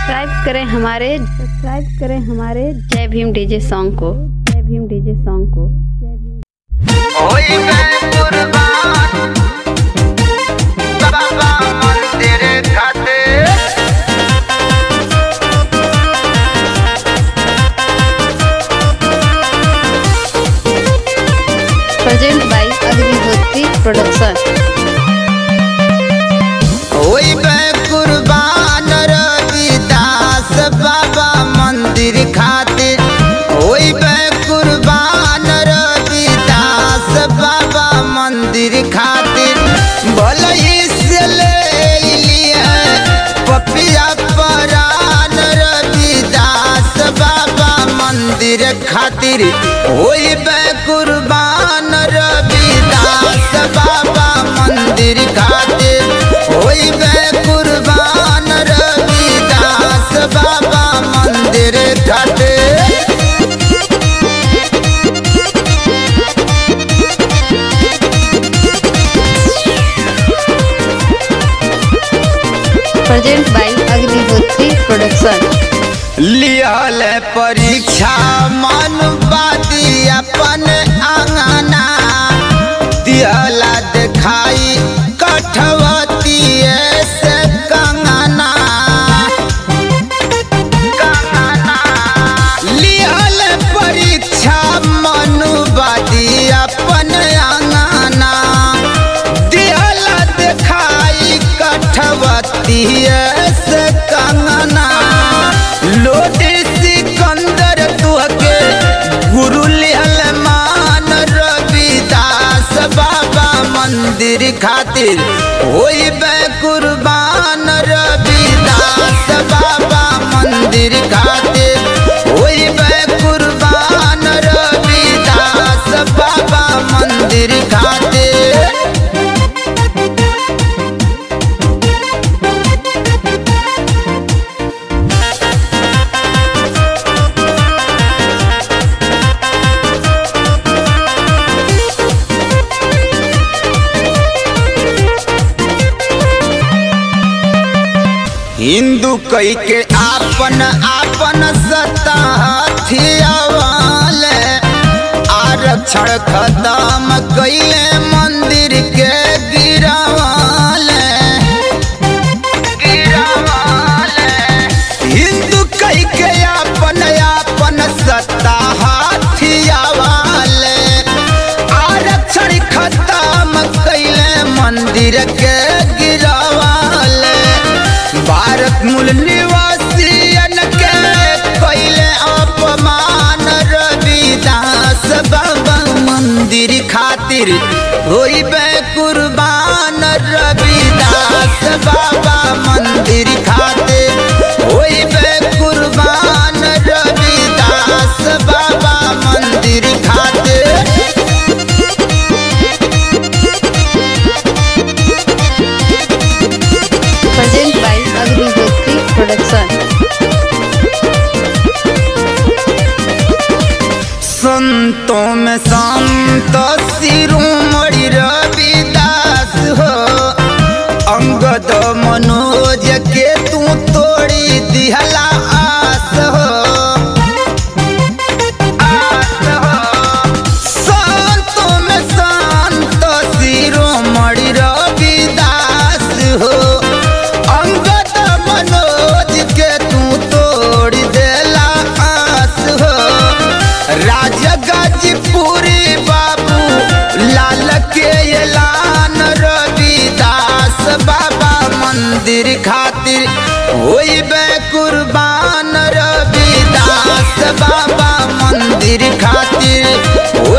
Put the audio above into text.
subscribe करें हमारे subscribe करें हमारे जय भीम डीजे सॉन्ग को जय भीम डीजे सॉन्ग को जय भीम होई मैं कुर्बान बाबा मंदिर खातिर प्रेजेंट बाय अग्निहोत्री प्रोडक्शन होई मैं कुर्बान रविदास बाबा मंदिर खातिर होई मैं कुर्बान रविदास बाबा मंदिर खातिर भले से ले लिए पपिया परान रविदास बाबा मंदिर खातिर होई बे कुर्बान रविदास बाबा मंदिर खातिर होई बे कुर्बान रविदास बाबा मंदिर खातिर प्रेजेंट बाय अग्निहोत्री प्रोडक्शन लियल परीक्षा मन बादी अपन आंगना दियला देखाई कठवती से कंगना कंगना लियल परीक्षा मन बादी अपन आंगना दियला देखाई कठवती से कंगना लोटे सिकंदर तुहके गुरु लिहल मान रविदास बाबा मंदिर खातिर होई बे कुर्बान रविदास बाबा मंदिर खातिर होई बे कुर्बान रविदास बाबा मंदिर खातिर हिंदू कई के आपन आपन सत्ता हथियावाले आरक्षण खत्म कैले मंदिर के गिरावाले गिरावाले हिंदू कई के आपन आपन सत्ता हथियावाले आरक्षण खत्म कैले मंदिर के गिरावाले भारत मूल निवासियन के कैले अपमान रविदास बाबा मंदिर खातिर होई बे कुर्बान रविदास बाबा मंदिर खातिर होई बे कुर्बान रविदास बाबा मंदिर खातिर प्रेजेंट बाय अग्निहोत्री प्रोडक्शन संतों में संत शिरोमणि रविदास हो अंगद मनोज के तू तोड़ी दिहला आस हो आस हो संतों में संत शिरोमणि रविदास हो अंगद मनोज के तू तोड़ देला आस हो राजा गाजीपुरी बाबू लाल के एलान रविदास बाबा मंदिर खातिर होई बे कुर्बान रविदास बाबा मंदिर खातिर